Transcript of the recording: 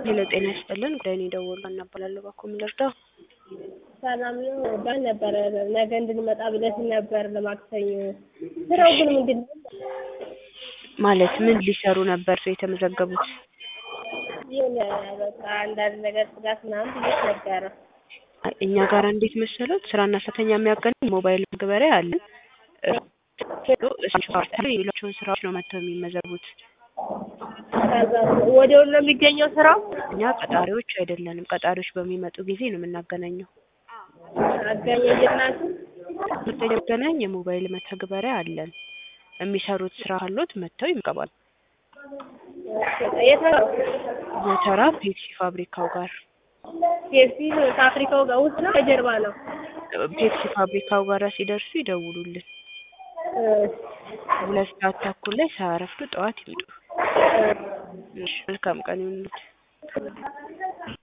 ሄሎ ጤና ይስጥልን ጉዳይን የደወሉ እናባላለሁ ባኮ ምን ልርዳው? ሰላም ነው ባል ነበረ ነገ እንድንመጣ ብለሽን ነበር ለማክሰኞ። ስራው ግን ምንድን ነው? ማለት ምን ሊሰሩ ነበር የተመዘገቡት? የሆነ በቃ አንዳንድ ነገር ጽዳት ምናምን ብዬሽ ነበረ። እኛ ጋር እንዴት መሰሎት ስራና ሰራተኛ የሚያገናኝ ሞባይል መግበሪያ አለን። ሌሎችን ስራዎች ነው መጥተው የሚመዘቡት። ከዛ ወዲያው ነው የሚገኘው ስራው? እኛ ቀጣሪዎች አይደለንም። ቀጣሪዎች በሚመጡ ጊዜ ነው የምናገናኘው። አገናኝላችሁ የሚገናኝ የሞባይል መተግበሪያ አለን። የሚሰሩት ስራ ካሎት መጥተው ይመገባሉ። የት ነው? ጎተራ ፔፕሲ ፋብሪካው ጋር ፔፕሲ ከአፍሪካው ጋር ውስጥ ነው ከጀርባ ነው? ፔፕሲ ፋብሪካው ጋር ሲደርሱ ይደውሉልን። ሁለት ሰዓት ተኩል ላይ ሳያረፍዱ ጠዋት ይምጡ። እሺ፣ መልካም ቀን ይሁንልዎት።